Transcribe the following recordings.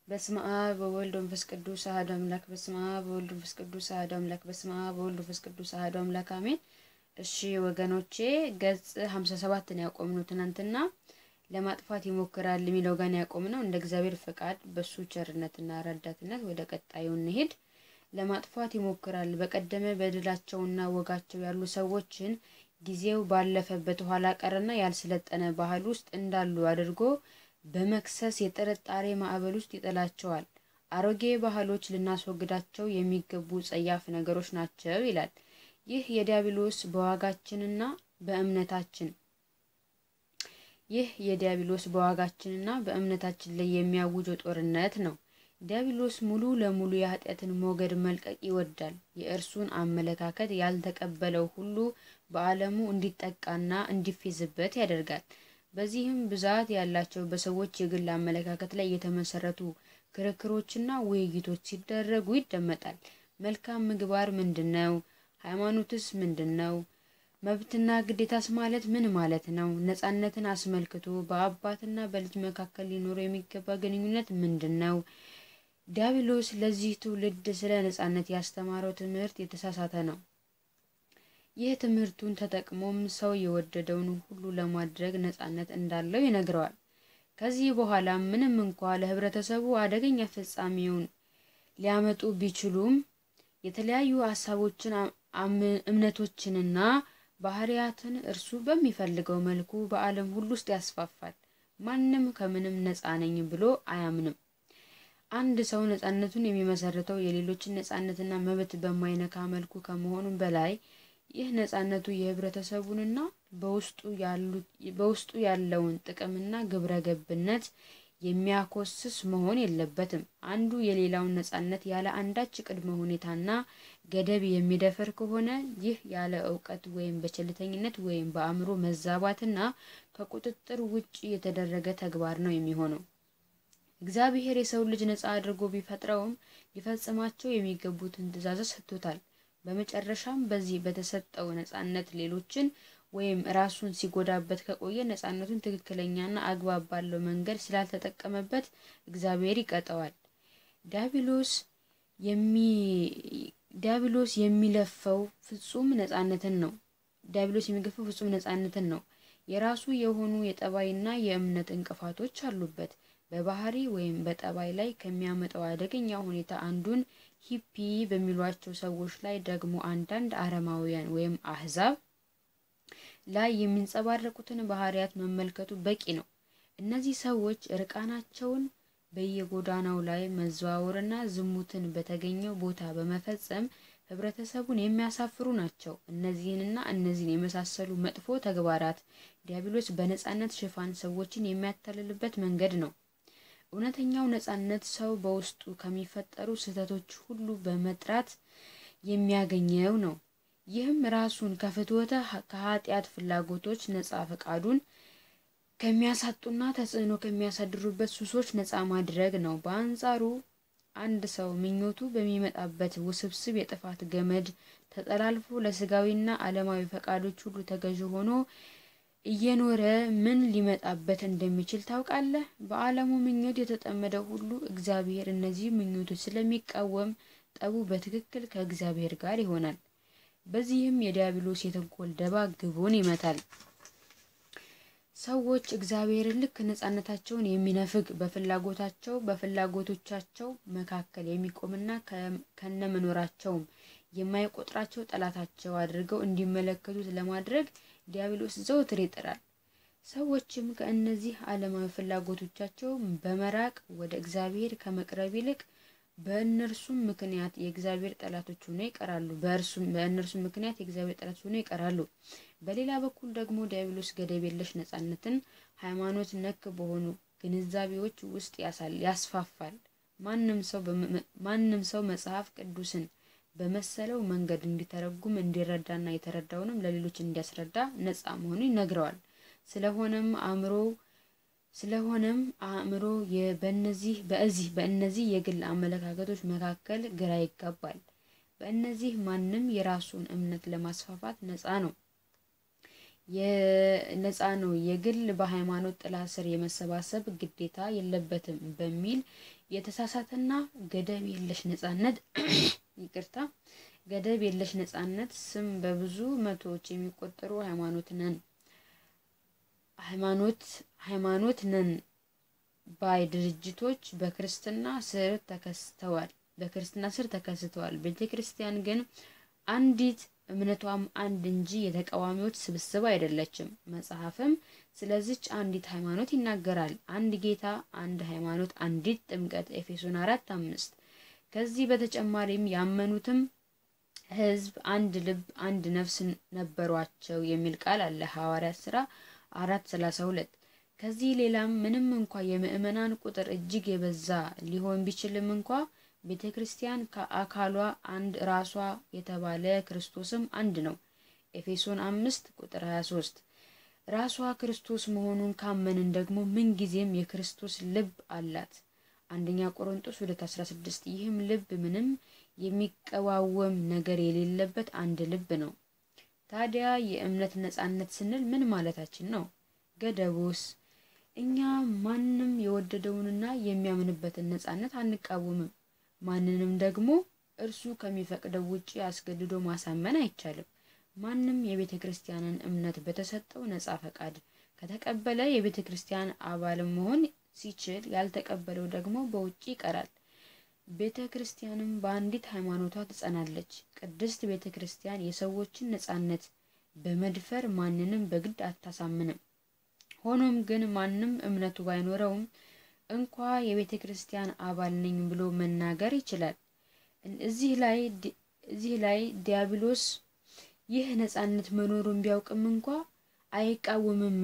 በስመ አብ ወወልድ ወመንፈስ ቅዱስ አሐዱ አምላክ። በስመ አብ ወወልድ ወመንፈስ ቅዱስ አሐዱ አምላክ። በስመ አብ ወወልድ ወመንፈስ ቅዱስ አሐዱ አምላክ አሜን። እሺ ወገኖቼ ገጽ ሀምሳ ሰባትን ያቆምነው ትናንትና ለማጥፋት ይሞክራል የሚለው ጋር ያቆምነው እንደ እግዚአብሔር ፈቃድ በሱ ቸርነትና ረዳትነት ወደ ቀጣዩ እንሄድ። ለማጥፋት ይሞክራል በቀደመ በድላቸውና ወጋቸው ያሉ ሰዎችን ጊዜው ባለፈበት ኋላ ቀርና ያልሰለጠነ ባህል ውስጥ እንዳሉ አድርጎ በመክሰስ የጥርጣሬ ማዕበል ውስጥ ይጥላቸዋል። አሮጌ ባህሎች ልናስወግዳቸው የሚገቡ ጸያፍ ነገሮች ናቸው ይላል። ይህ የዲያብሎስ በዋጋችንና በእምነታችን ይህ የዲያብሎስ በዋጋችንና በእምነታችን ላይ የሚያውጀው ጦርነት ነው። ዲያብሎስ ሙሉ ለሙሉ የኃጢአትን ሞገድ መልቀቅ ይወዳል። የእርሱን አመለካከት ያልተቀበለው ሁሉ በዓለሙ እንዲጠቃና እንዲፌዝበት ያደርጋል። በዚህም ብዛት ያላቸው በሰዎች የግል አመለካከት ላይ የተመሰረቱ ክርክሮችና ውይይቶች ሲደረጉ ይደመጣል። መልካም ምግባር ምንድን ነው? ሃይማኖትስ ምንድን ነው? መብትና ግዴታስ ማለት ምን ማለት ነው? ነጻነትን አስመልክቶ በአባትና በልጅ መካከል ሊኖረው የሚገባ ግንኙነት ምንድን ነው? ዲያብሎስ ለዚህ ትውልድ ስለ ነጻነት ያስተማረው ትምህርት የተሳሳተ ነው። ይህ ትምህርቱን ተጠቅሞም ሰው የወደደውን ሁሉ ለማድረግ ነጻነት እንዳለው ይነግረዋል። ከዚህ በኋላ ምንም እንኳ ለህብረተሰቡ አደገኛ ፍጻሜውን ሊያመጡ ቢችሉም የተለያዩ ሀሳቦችን፣ እምነቶችንና ባህሪያትን እርሱ በሚፈልገው መልኩ በዓለም ሁሉ ውስጥ ያስፋፋል። ማንም ከምንም ነጻ ነኝ ብሎ አያምንም። አንድ ሰው ነጻነቱን የሚመሰርተው የሌሎችን ነጻነትና መብት በማይነካ መልኩ ከመሆኑም በላይ ይህ ነጻነቱ የህብረተሰቡንና በውስጡ ያለውን ጥቅምና ግብረ ገብነት የሚያኮስስ መሆን የለበትም። አንዱ የሌላውን ነጻነት ያለ አንዳች ቅድመ ሁኔታና ገደብ የሚደፍር ከሆነ ይህ ያለ እውቀት ወይም በቸልተኝነት ወይም በአእምሮ መዛባትና ከቁጥጥር ውጭ የተደረገ ተግባር ነው የሚሆነው። እግዚአብሔር የሰው ልጅ ነጻ አድርጎ ቢፈጥረውም ሊፈጽማቸው የሚገቡትን ትእዛዛት ሰጥቶታል። በመጨረሻም በዚህ በተሰጠው ነጻነት ሌሎችን ወይም ራሱን ሲጎዳበት ከቆየ ነጻነቱን ትክክለኛና አግባብ ባለው መንገድ ስላልተጠቀመበት እግዚአብሔር ይቀጠዋል። ዲያብሎስ ዲያብሎስ የሚለፈው ፍጹም ነጻነትን ነው። ዲያብሎስ የሚገፈው ፍጹም ነጻነትን ነው። የራሱ የሆኑ የጠባይና የእምነት እንቅፋቶች አሉበት። በባህሪ ወይም በጠባይ ላይ ከሚያመጣው አደገኛ ሁኔታ አንዱን ሂፒ በሚሏቸው ሰዎች ላይ ደግሞ አንዳንድ አረማውያን ወይም አህዛብ ላይ የሚንጸባረቁትን ባህሪያት መመልከቱ በቂ ነው። እነዚህ ሰዎች እርቃናቸውን በየጎዳናው ላይ መዘዋወርና ዝሙትን በተገኘው ቦታ በመፈጸም ህብረተሰቡን የሚያሳፍሩ ናቸው። እነዚህንና እነዚህን የመሳሰሉ መጥፎ ተግባራት ዲያብሎስ በነጻነት ሽፋን ሰዎችን የሚያታልልበት መንገድ ነው። እውነተኛው ነጻነት ሰው በውስጡ ከሚፈጠሩ ስህተቶች ሁሉ በመጥራት የሚያገኘው ነው። ይህም ራሱን ከፍትወተ ከኃጢአት ፍላጎቶች ነጻ ፈቃዱን ከሚያሳጡና ተጽዕኖ ከሚያሳድሩበት ሱሶች ነጻ ማድረግ ነው። በአንጻሩ አንድ ሰው ምኞቱ በሚመጣበት ውስብስብ የጥፋት ገመድ ተጠላልፎ ለስጋዊና ዓለማዊ ፈቃዶች ሁሉ ተገዥ ሆኖ እየኖረ ምን ሊመጣበት እንደሚችል ታውቃለህ? በዓለሙ ምኞት የተጠመደ ሁሉ እግዚአብሔር እነዚህ ምኞቶች ስለሚቃወም ጠቡ በትክክል ከእግዚአብሔር ጋር ይሆናል። በዚህም የዲያብሎስ የተንኮል ደባ ግቡን ይመታል። ሰዎች እግዚአብሔርን ልክ ነጻነታቸውን የሚነፍግ በፍላጎታቸው በፍላጎቶቻቸው መካከል የሚቆምና ከነመኖራቸውም የማይቆጥራቸው ጠላታቸው አድርገው እንዲመለከቱት ለማድረግ ዲያብሎስ ዘውትር ይጥራል። ሰዎችም ከእነዚህ ዓለማዊ ፍላጎቶቻቸው በመራቅ ወደ እግዚአብሔር ከመቅረብ ይልቅ በእነርሱም ምክንያት የእግዚአብሔር ጠላቶች ሆነው ይቀራሉ። በእርሱም በእነርሱም ምክንያት የእግዚአብሔር ጠላቶች ሆነው ይቀራሉ። በሌላ በኩል ደግሞ ዲያብሎስ ገደብ የለሽ ነጻነትን ሃይማኖት ነክ በሆኑ ግንዛቤዎች ውስጥ ያስፋፋል። ማንም ሰው ማንም ሰው መጽሐፍ ቅዱስን በመሰለው መንገድ እንዲተረጉም እንዲረዳና የተረዳውንም ለሌሎች እንዲያስረዳ ነጻ መሆኑ ይነግረዋል። ስለሆነም አእምሮ ስለሆነም አእምሮ በእነዚህ በዚህ በእነዚህ የግል አመለካከቶች መካከል ግራ ይጋባል። በእነዚህ ማንም የራሱን እምነት ለማስፋፋት ነጻ ነው። የነፃ ነው፣ የግል በሃይማኖት ጥላ ስር የመሰባሰብ ግዴታ የለበትም በሚል የተሳሳተና ገደብ የለሽ ነፃነት ይቅርታ ገደብ የለሽ ነፃነት ስም በብዙ መቶዎች የሚቆጠሩ ሃይማኖት ነን ሃይማኖት ሃይማኖት ነን ባይ ድርጅቶች በክርስትና ስር ተከስተዋል በክርስትና ስር ተከስተዋል። ቤተ ክርስቲያን ግን አንዲት እምነቷም አንድ እንጂ የተቃዋሚዎች ስብስብ አይደለችም። መጽሐፍም ስለዚች አንዲት ሃይማኖት ይናገራል። አንድ ጌታ፣ አንድ ሃይማኖት፣ አንዲት ጥምቀት ኤፌሶን አራት አምስት ከዚህ በተጨማሪም ያመኑትም ሕዝብ አንድ ልብ፣ አንድ ነፍስ ነበሯቸው የሚል ቃል አለ ሐዋርያት ሥራ አራት ሰላሳ ሁለት ከዚህ ሌላም ምንም እንኳ የምእመናን ቁጥር እጅግ የበዛ ሊሆን ቢችልም እንኳ ቤተ ክርስቲያን ከአካሏ አንድ ራሷ የተባለ ክርስቶስም አንድ ነው። ኤፌሶን አምስት ቁጥር 23 ራሷ ክርስቶስ መሆኑን ካመንን ደግሞ ምንጊዜም የክርስቶስ ልብ አላት። አንደኛ ቆሮንጦስ 2:16 ይህም ልብ ምንም የሚቀዋወም ነገር የሌለበት አንድ ልብ ነው። ታዲያ የእምነት ነጻነት ስንል ምን ማለታችን ነው? ገደቡስ? እኛ ማንም የወደደውንና የሚያምንበትን ነጻነት አንቃወምም። ማንንም ደግሞ እርሱ ከሚፈቅደው ውጪ አስገድዶ ማሳመን አይቻልም። ማንም የቤተ ክርስቲያንን እምነት በተሰጠው ነጻ ፈቃድ ከተቀበለ የቤተ ክርስቲያን አባልም መሆን ሲችል፣ ያልተቀበለው ደግሞ በውጪ ይቀራል። ቤተ ክርስቲያንም በአንዲት ሃይማኖቷ ትጸናለች። ቅድስት ቤተ ክርስቲያን የሰዎችን ነጻነት በመድፈር ማንንም በግድ አታሳምንም። ሆኖም ግን ማንም እምነቱ ባይኖረውም እንኳ የቤተ ክርስቲያን አባል ነኝ ብሎ መናገር ይችላል። እዚህ ላይ እዚህ ላይ ዲያብሎስ ይህ ነጻነት መኖሩን ቢያውቅም እንኳ አይቃወምም።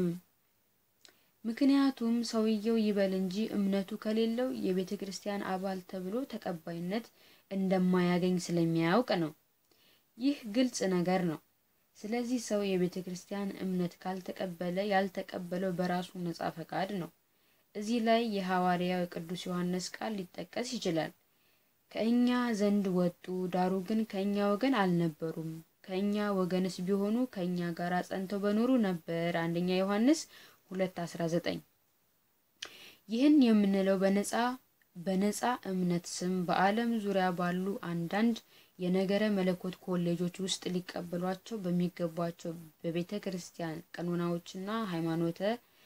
ምክንያቱም ሰውየው ይበል እንጂ እምነቱ ከሌለው የቤተ ክርስቲያን አባል ተብሎ ተቀባይነት እንደማያገኝ ስለሚያውቅ ነው። ይህ ግልጽ ነገር ነው። ስለዚህ ሰው የቤተ ክርስቲያን እምነት ካልተቀበለ ያልተቀበለው በራሱ ነጻ ፈቃድ ነው። እዚህ ላይ የሐዋርያው የቅዱስ ዮሐንስ ቃል ሊጠቀስ ይችላል። ከእኛ ዘንድ ወጡ፣ ዳሩ ግን ከእኛ ወገን አልነበሩም። ከእኛ ወገንስ ቢሆኑ ከእኛ ጋር ጸንተው በኖሩ ነበር። አንደኛ ዮሐንስ ሁለት አስራ ዘጠኝ ይህን የምንለው በነጻ በነጻ እምነት ስም በዓለም ዙሪያ ባሉ አንዳንድ የነገረ መለኮት ኮሌጆች ውስጥ ሊቀበሏቸው በሚገቧቸው በቤተ ክርስቲያን ቀኖናዎችና ሃይማኖተ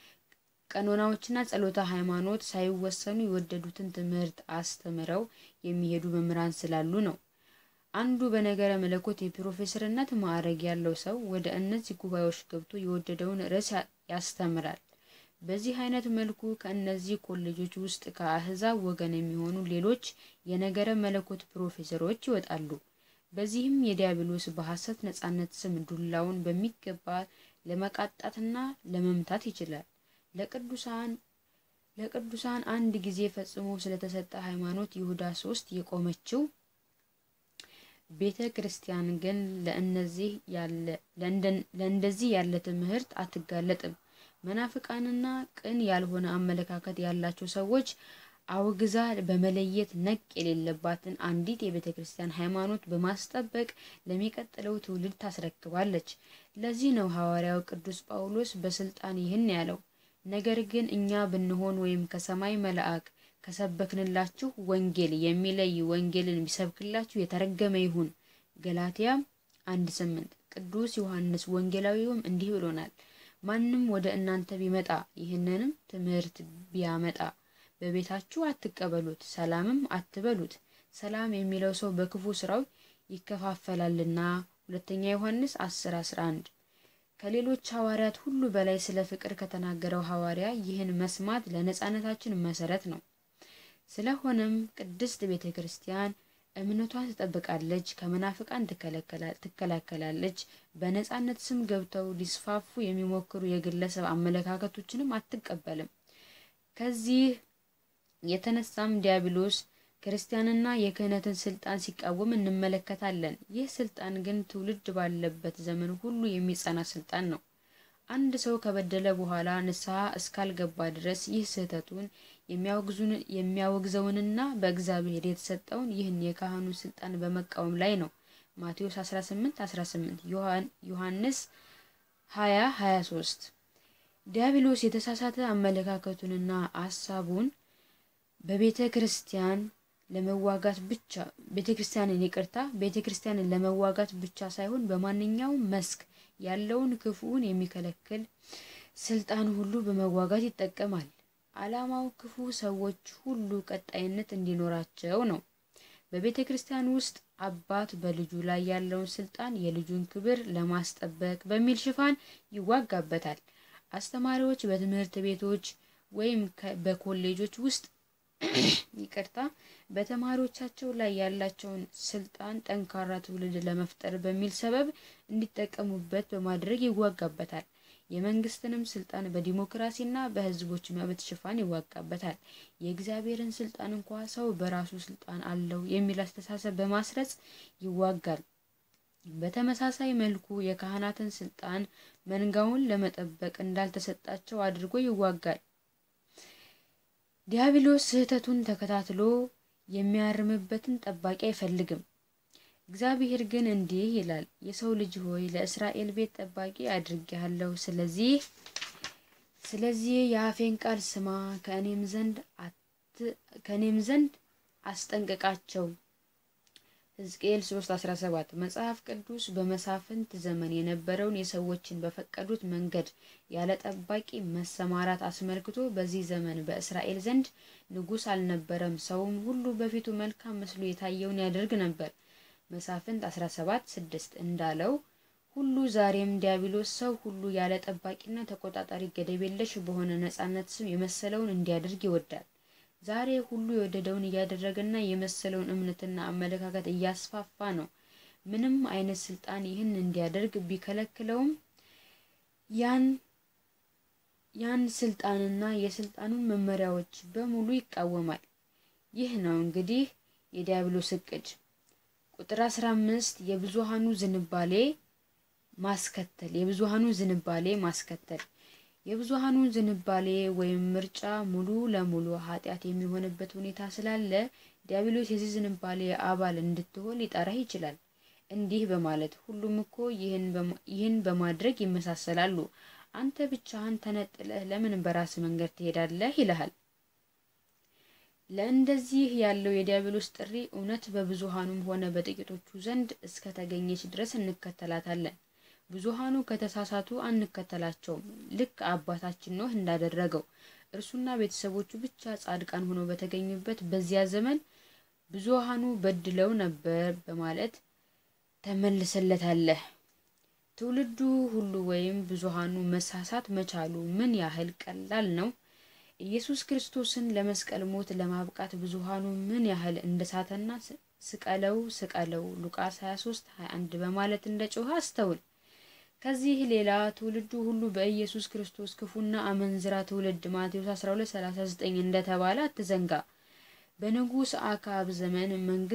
ቀኖናዎችና ጸሎተ ሃይማኖት ሳይወሰኑ የወደዱትን ትምህርት አስተምረው የሚሄዱ መምህራን ስላሉ ነው። አንዱ በነገረ መለኮት የፕሮፌሰርነት ማዕረግ ያለው ሰው ወደ እነዚህ ጉባኤዎች ገብቶ የወደደውን ርዕስ ያስተምራል። በዚህ አይነት መልኩ ከእነዚህ ኮሌጆች ውስጥ ከአህዛብ ወገን የሚሆኑ ሌሎች የነገረ መለኮት ፕሮፌሰሮች ይወጣሉ። በዚህም የዲያብሎስ በሐሰት ነጻነት ስም ዱላውን በሚገባ ለመቃጣትና ለመምታት ይችላል። ለቅዱሳን ለቅዱሳን አንድ ጊዜ ፈጽሞ ስለተሰጠ ሃይማኖት ይሁዳ ሶስት የቆመችው ቤተ ክርስቲያን ግን ለእነዚህ ያለ ለእንደዚህ ያለ ትምህርት አትጋለጥም። መናፍቃንና ቅን ያልሆነ አመለካከት ያላቸው ሰዎች አውግዛ በመለየት ነቅ የሌለባትን አንዲት የቤተ ክርስቲያን ሃይማኖት በማስጠበቅ ለሚቀጥለው ትውልድ ታስረክባለች። ለዚህ ነው ሐዋርያው ቅዱስ ጳውሎስ በስልጣን ይህን ያለው። ነገር ግን እኛ ብንሆን ወይም ከሰማይ መልአክ ከሰበክንላችሁ ወንጌል የሚለይ ወንጌልን ቢሰብክላችሁ የተረገመ ይሁን። ገላትያ አንድ ስምንት ቅዱስ ዮሐንስ ወንጌላዊውም እንዲህ ብሎናል። ማንም ወደ እናንተ ቢመጣ ይህንንም ትምህርት ቢያመጣ በቤታችሁ አትቀበሉት፣ ሰላምም አትበሉት። ሰላም የሚለው ሰው በክፉ ስራው ይከፋፈላልና። ሁለተኛ ዮሐንስ አስር አስራ አንድ ከሌሎች ሐዋርያት ሁሉ በላይ ስለ ፍቅር ከተናገረው ሐዋርያ ይህን መስማት ለነጻነታችን መሰረት ነው። ስለሆነም ቅድስት ቤተ ክርስቲያን እምነቷን ትጠብቃለች፣ ከመናፍቃን ትከላከላለች። በነጻነት ስም ገብተው ሊስፋፉ የሚሞክሩ የግለሰብ አመለካከቶችንም አትቀበልም። ከዚህ የተነሳም ዲያብሎስ ክርስቲያንና የክህነትን ስልጣን ሲቃወም እንመለከታለን። ይህ ስልጣን ግን ትውልድ ባለበት ዘመን ሁሉ የሚጸና ስልጣን ነው። አንድ ሰው ከበደለ በኋላ ንስሐ እስካልገባ ድረስ ይህ ስህተቱን የሚያወግዘውንና በእግዚአብሔር የተሰጠውን ይህን የካህኑን ስልጣን በመቃወም ላይ ነው። ማቴዎስ 18 18 ዮሐንስ ሀያ ሀያ ሶስት ዲያብሎስ የተሳሳተ አመለካከቱንና ሀሳቡን በቤተ ክርስቲያን ለመዋጋት ብቻ ቤተ ክርስቲያንን ይቅርታ ቤተ ክርስቲያንን ለመዋጋት ብቻ ሳይሆን በማንኛውም መስክ ያለውን ክፉውን የሚከለክል ስልጣን ሁሉ በመዋጋት ይጠቀማል። ዓላማው ክፉ ሰዎች ሁሉ ቀጣይነት እንዲኖራቸው ነው። በቤተ ክርስቲያን ውስጥ አባት በልጁ ላይ ያለውን ስልጣን የልጁን ክብር ለማስጠበቅ በሚል ሽፋን ይዋጋበታል። አስተማሪዎች በትምህርት ቤቶች ወይም በኮሌጆች ውስጥ ይቅርታ በተማሪዎቻቸው ላይ ያላቸውን ስልጣን ጠንካራ ትውልድ ለመፍጠር በሚል ሰበብ እንዲጠቀሙበት በማድረግ ይዋጋበታል። የመንግስትንም ስልጣን በዲሞክራሲና በሕዝቦች መብት ሽፋን ይዋጋበታል። የእግዚአብሔርን ስልጣን እንኳ ሰው በራሱ ስልጣን አለው የሚል አስተሳሰብ በማስረጽ ይዋጋል። በተመሳሳይ መልኩ የካህናትን ስልጣን መንጋውን ለመጠበቅ እንዳልተሰጣቸው አድርጎ ይዋጋል። ዲያብሎስ ስህተቱን ተከታትሎ የሚያርምበትን ጠባቂ አይፈልግም። እግዚአብሔር ግን እንዲህ ይላል፣ የሰው ልጅ ሆይ ለእስራኤል ቤት ጠባቂ አድርጌሃለሁ። ስለዚህ ስለዚህ የአፌን ቃል ስማ፣ ከእኔም ዘንድ ከእኔም ዘንድ አስጠንቅቃቸው። ሕዝቅኤል 3:17 መጽሐፍ ቅዱስ በመሳፍንት ዘመን የነበረውን የሰዎችን በፈቀዱት መንገድ ያለ ጠባቂ መሰማራት አስመልክቶ በዚህ ዘመን በእስራኤል ዘንድ ንጉሥ አልነበረም፣ ሰውም ሁሉ በፊቱ መልካም መስሎ የታየውን ያደርግ ነበር። መሳፍንት 17:6 እንዳለው ሁሉ ዛሬም ዲያብሎስ ሰው ሁሉ ያለ ጠባቂና ተቆጣጣሪ ገደብ የለሽ በሆነ ነጻነት ስም የመሰለውን እንዲያደርግ ይወዳል። ዛሬ ሁሉ የወደደውን እያደረገና የመሰለውን እምነትና አመለካከት እያስፋፋ ነው። ምንም አይነት ስልጣን ይህን እንዲያደርግ ቢከለክለውም ያን ያን ስልጣንና የስልጣኑን መመሪያዎች በሙሉ ይቃወማል። ይህ ነው እንግዲህ የዲያብሎስ እቅድ። ቁጥር 15 የብዙሃኑ ዝንባሌ ማስከተል የብዙሃኑ ዝንባሌ ማስከተል የብዙሃኑ ዝንባሌ ወይም ምርጫ ሙሉ ለሙሉ ኃጢአት የሚሆንበት ሁኔታ ስላለ ዲያብሎስ የዚህ ዝንባሌ አባል እንድትሆን ሊጠራህ ይችላል። እንዲህ በማለት ሁሉም እኮ ይህን በማድረግ ይመሳሰላሉ፣ አንተ ብቻህን ተነጥለህ ለምን በራስ መንገድ ትሄዳለህ? ይልሃል። ለእንደዚህ ያለው የዲያብሎስ ጥሪ እውነት በብዙሃኑም ሆነ በጥቂቶቹ ዘንድ እስከ ተገኘች ድረስ እንከተላታለን። ብዙሃኑ ከተሳሳቱ አንከተላቸውም። ልክ አባታችን ኖህ እንዳደረገው እርሱና ቤተሰቦቹ ብቻ ጻድቃን ሆነው በተገኙበት በዚያ ዘመን ብዙሃኑ በድለው ነበር በማለት ተመልሰለታለህ። ትውልዱ ሁሉ ወይም ብዙሃኑ መሳሳት መቻሉ ምን ያህል ቀላል ነው? ኢየሱስ ክርስቶስን ለመስቀል ሞት ለማብቃት ብዙሃኑ ምን ያህል እንደሳተና ስቀለው ስቀለው ሉቃስ 23 21 በማለት እንደ ጮኸ አስተውል። ከዚህ ሌላ ትውልዱ ሁሉ በኢየሱስ ክርስቶስ ክፉና አመንዝራ ትውልድ ማቴዎስ 12:39 እንደተባለ አትዘንጋ። በንጉሥ አክዓብ ዘመን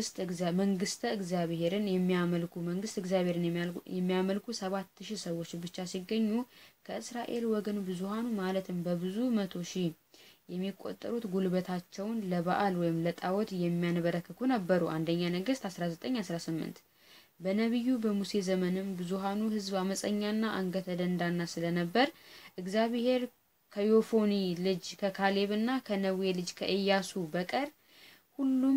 መንግስተ እግዚአብሔርን የሚያመልኩ መንግስት እግዚአብሔርን የሚያመልኩ ሰባት ሺህ ሰዎች ብቻ ሲገኙ ከእስራኤል ወገን ብዙሃኑ ማለትም በብዙ መቶ ሺህ የሚቆጠሩት ጉልበታቸውን ለበዓል ወይም ለጣዖት የሚያንበረክኩ ነበሩ። አንደኛ ነገሥት 19:18 በነቢዩ በሙሴ ዘመንም ብዙሃኑ ሕዝብ አመፀኛና አንገተ ደንዳና ስለነበር እግዚአብሔር ከዮፎኒ ልጅ ከካሌብና ከነዌ ልጅ ከኢያሱ በቀር ሁሉም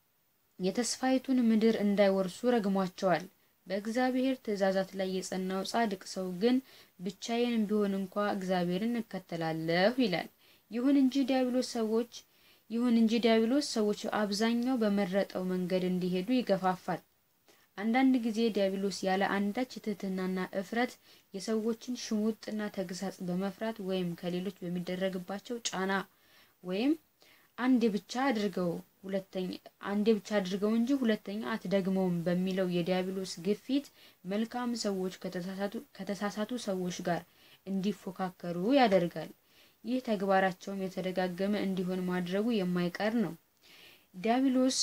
የተስፋይቱን ምድር እንዳይወርሱ ረግሟቸዋል። በእግዚአብሔር ትእዛዛት ላይ የጸናው ጻድቅ ሰው ግን ብቻዬን ቢሆን እንኳ እግዚአብሔርን እከተላለሁ ይላል። ይሁን እንጂ ዲያብሎስ ሰዎች ይሁን እንጂ ዲያብሎስ ሰዎች አብዛኛው በመረጠው መንገድ እንዲሄዱ ይገፋፋል። አንዳንድ ጊዜ ዲያብሎስ ያለ አንዳች ትህትናና እፍረት የሰዎችን ሽሙጥና ተግሳጽ በመፍራት ወይም ከሌሎች በሚደረግባቸው ጫና ወይም አንዴ ብቻ አድርገው ሁለተኛ አንዴ ብቻ አድርገው እንጂ ሁለተኛ አትደግመውም በሚለው የዲያብሎስ ግፊት መልካም ሰዎች ከተሳሳቱ ሰዎች ጋር እንዲፎካከሩ ያደርጋል። ይህ ተግባራቸውም የተደጋገመ እንዲሆን ማድረጉ የማይቀር ነው። ዲያብሎስ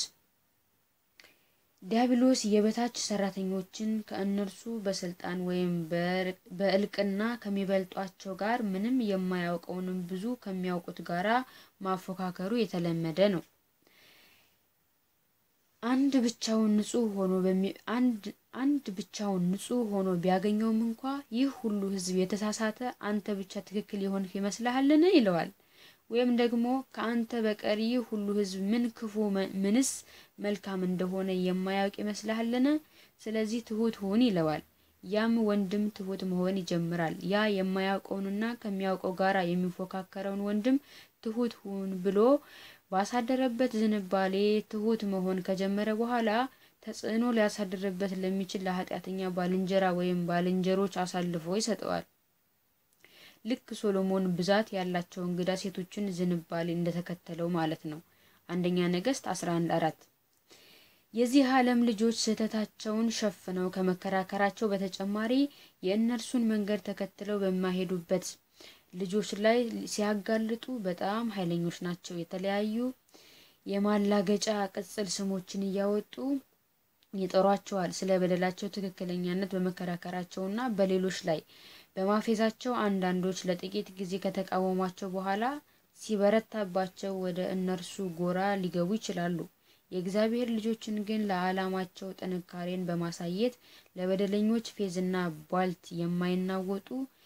ዲያብሎስ የበታች ሰራተኞችን ከእነርሱ በስልጣን ወይም በእልቅና ከሚበልጧቸው ጋር ምንም የማያውቀውንም ብዙ ከሚያውቁት ጋራ ማፎካከሩ የተለመደ ነው። አንድ ብቻውን ንጹሕ ሆኖ አንድ አንድ ብቻውን ንጹሕ ሆኖ ቢያገኘውም እንኳ ይህ ሁሉ ሕዝብ የተሳሳተ አንተ ብቻ ትክክል የሆንህ ይመስልሃልን? ይለዋል። ወይም ደግሞ ከአንተ በቀር ይህ ሁሉ ሕዝብ ምን ክፉ ምንስ መልካም እንደሆነ የማያውቅ ይመስልሃልን? ስለዚህ ትሁት ሁን ይለዋል። ያም ወንድም ትሁት መሆን ይጀምራል። ያ የማያውቀውንና ከሚያውቀው ጋር የሚፎካከረውን ወንድም ትሁት ሁን ብሎ ባሳደረበት ዝንባሌ ትሁት መሆን ከጀመረ በኋላ ተጽዕኖ ሊያሳድርበት ለሚችል ለኃጢአተኛ ባልንጀራ ወይም ባልንጀሮች አሳልፎ ይሰጠዋል። ልክ ሶሎሞን ብዛት ያላቸው እንግዳ ሴቶችን ዝንባሌ እንደተከተለው ማለት ነው። አንደኛ ነገሥት 11 አራት የዚህ ዓለም ልጆች ስህተታቸውን ሸፍነው ከመከራከራቸው በተጨማሪ የእነርሱን መንገድ ተከትለው በማይሄዱበት ልጆች ላይ ሲያጋልጡ በጣም ኃይለኞች ናቸው። የተለያዩ የማላገጫ ቅጽል ስሞችን እያወጡ ይጠሯቸዋል። ስለ በደላቸው ትክክለኛነት በመከራከራቸውና በሌሎች ላይ በማፌዛቸው አንዳንዶች ለጥቂት ጊዜ ከተቃወሟቸው በኋላ ሲበረታባቸው ወደ እነርሱ ጎራ ሊገቡ ይችላሉ። የእግዚአብሔር ልጆችን ግን ለዓላማቸው ጥንካሬን በማሳየት ለበደለኞች ፌዝና ቧልት የማይናወጡ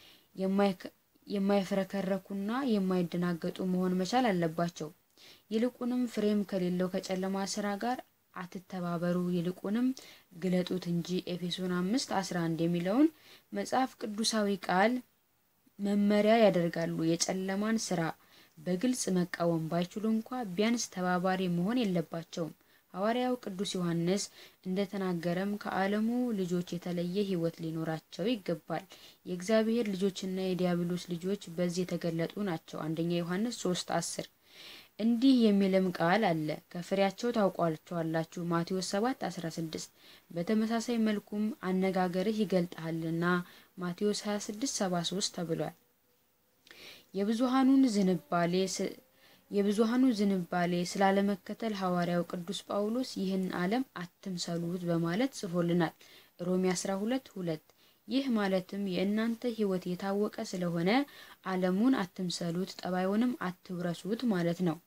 የማይፍረከረኩና የማይደናገጡ መሆን መቻል አለባቸው። ይልቁንም ፍሬም ከሌለው ከጨለማ ስራ ጋር አትተባበሩ፣ ይልቁንም ግለጡት እንጂ ኤፌሶን አምስት አስራ አንድ የሚለውን መጽሐፍ ቅዱሳዊ ቃል መመሪያ ያደርጋሉ። የጨለማን ስራ በግልጽ መቃወም ባይችሉ እንኳ ቢያንስ ተባባሪ መሆን የለባቸውም። ሐዋርያው ቅዱስ ዮሐንስ እንደተናገረም ከዓለሙ ልጆች የተለየ ሕይወት ሊኖራቸው ይገባል። የእግዚአብሔር ልጆችና የዲያብሎስ ልጆች በዚህ የተገለጡ ናቸው። አንደኛ ዮሐንስ ሶስት አስር እንዲህ የሚልም ቃል አለ፣ ከፍሬያቸው ታውቋቸዋላችሁ። ማቴዎስ ሰባት አስራ ስድስት በተመሳሳይ መልኩም አነጋገርህ ይገልጣልና ማቴዎስ ሀያ ስድስት ሰባ ሶስት ተብሏል። የብዙሃኑን ዝንባሌ የብዙሃኑ ዝንባሌ ስላለመከተል ሐዋርያው ቅዱስ ጳውሎስ ይህን ዓለም አትምሰሉት በማለት ጽፎልናል። ሮሜ 12 ሁለት ይህ ማለትም የእናንተ ሕይወት የታወቀ ስለሆነ ዓለሙን አትምሰሉት፣ ጠባዩንም አትውረሱት ማለት ነው።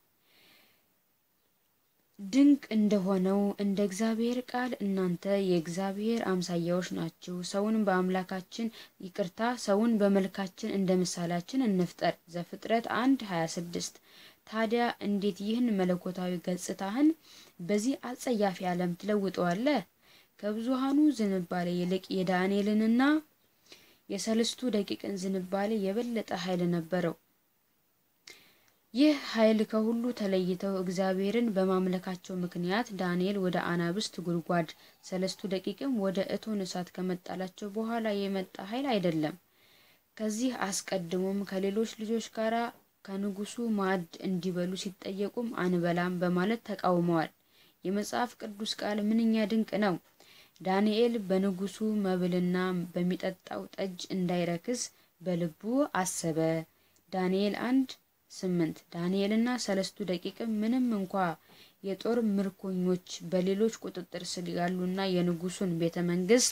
ድንቅ እንደሆነው እንደ እግዚአብሔር ቃል እናንተ የእግዚአብሔር አምሳያዎች ናችሁ። ሰውን በአምላካችን ይቅርታ፣ ሰውን በመልካችን እንደ ምሳሌያችን እንፍጠር። ዘፍጥረት አንድ ሀያ ስድስት ታዲያ እንዴት ይህን መለኮታዊ ገጽታህን በዚህ አጸያፊ ዓለም ትለውጠዋለህ? ከብዙሃኑ ዝንባሌ ይልቅ የዳንኤልንና የሰለስቱ ደቂቅን ዝንባሌ የበለጠ ኃይል ነበረው። ይህ ኃይል ከሁሉ ተለይተው እግዚአብሔርን በማምለካቸው ምክንያት ዳንኤል ወደ አናብስት ጉድጓድ፣ ሰለስቱ ደቂቅም ወደ እቶን እሳት ከመጣላቸው በኋላ የመጣ ኃይል አይደለም። ከዚህ አስቀድሞም ከሌሎች ልጆች ጋር ከንጉሱ ማዕድ እንዲበሉ ሲጠየቁም አንበላም በማለት ተቃውመዋል። የመጽሐፍ ቅዱስ ቃል ምንኛ ድንቅ ነው! ዳንኤል በንጉሱ መብልና በሚጠጣው ጠጅ እንዳይረክስ በልቡ አሰበ። ዳንኤል አንድ ስምንት ዳንኤልና ሰለስቱ ደቂቅም ምንም እንኳ የጦር ምርኮኞች በሌሎች ቁጥጥር ስር ያሉና የንጉሱን ቤተ መንግስት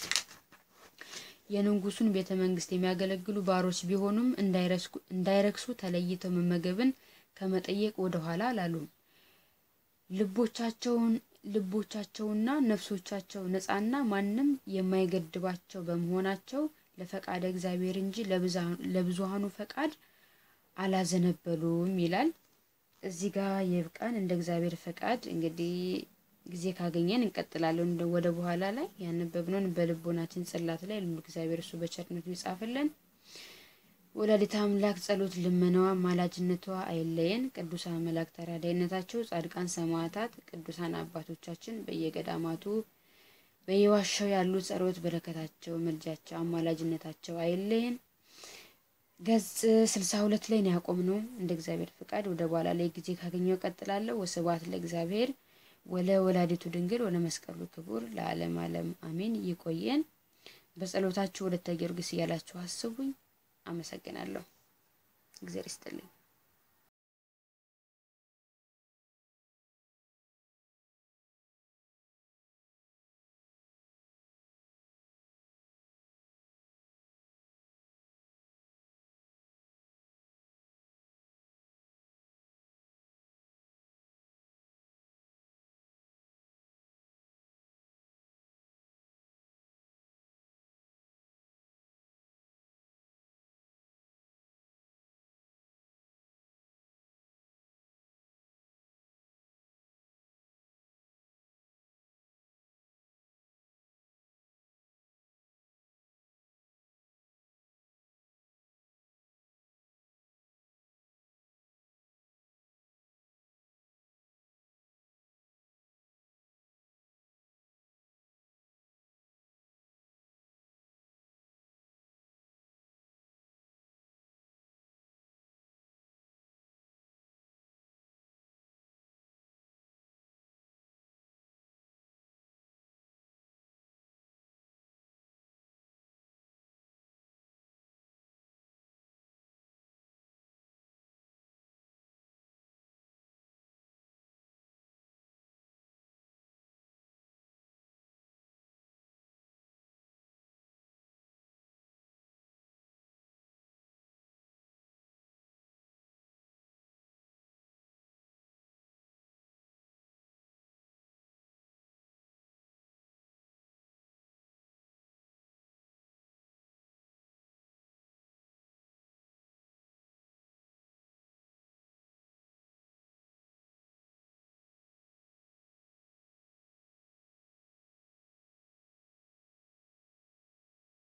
የንጉሱን ቤተ መንግስት የሚያገለግሉ ባሮች ቢሆኑም እንዳይረክሱ ተለይተው መመገብን ከመጠየቅ ወደ ኋላ አላሉም። ልቦቻቸውን ልቦቻቸውና ነፍሶቻቸው ነፃና ማንም የማይገድባቸው በመሆናቸው ለፈቃደ እግዚአብሔር እንጂ ለብዙሃኑ ፈቃድ አላዘነበሉም ይላል። እዚህ ጋር ይብቃን። እንደ እግዚአብሔር ፈቃድ እንግዲህ ጊዜ ካገኘን እንቀጥላለን። ወደ በኋላ ላይ ያነበብነውን በልቦናችን ጽላት ላይ ሁሉ እግዚአብሔር እሱ በቸርነቱ ይጻፍልን። ወላዲተ አምላክ ጸሎት ልመናዋ ማላጅነቷ አይለየን። ቅዱሳን መላእክት ተራዳይነታቸው፣ ጻድቃን ሰማዕታት፣ ቅዱሳን አባቶቻችን በየገዳማቱ በየዋሻው ያሉ ጸሎት በረከታቸው፣ ምልጃቸው፣ አማላጅነታቸው አይለየን። ገጽ ስልሳ ሁለት ላይ ነው ያቆምነው። እንደ እግዚአብሔር ፍቃድ ወደ በኋላ ላይ ጊዜ ካገኘው ቀጥላለሁ። ወስብሐት ለእግዚአብሔር ወለ ወላዲቱ ድንግል ወለ መስቀሉ ክቡር ለዓለም ዓለም አሜን። ይቆየን። በጸሎታችሁ ወደ ጊዮርጊስ እያላችሁ አስቡኝ። አመሰግናለሁ። እግዚአብሔር ይስጥልኝ።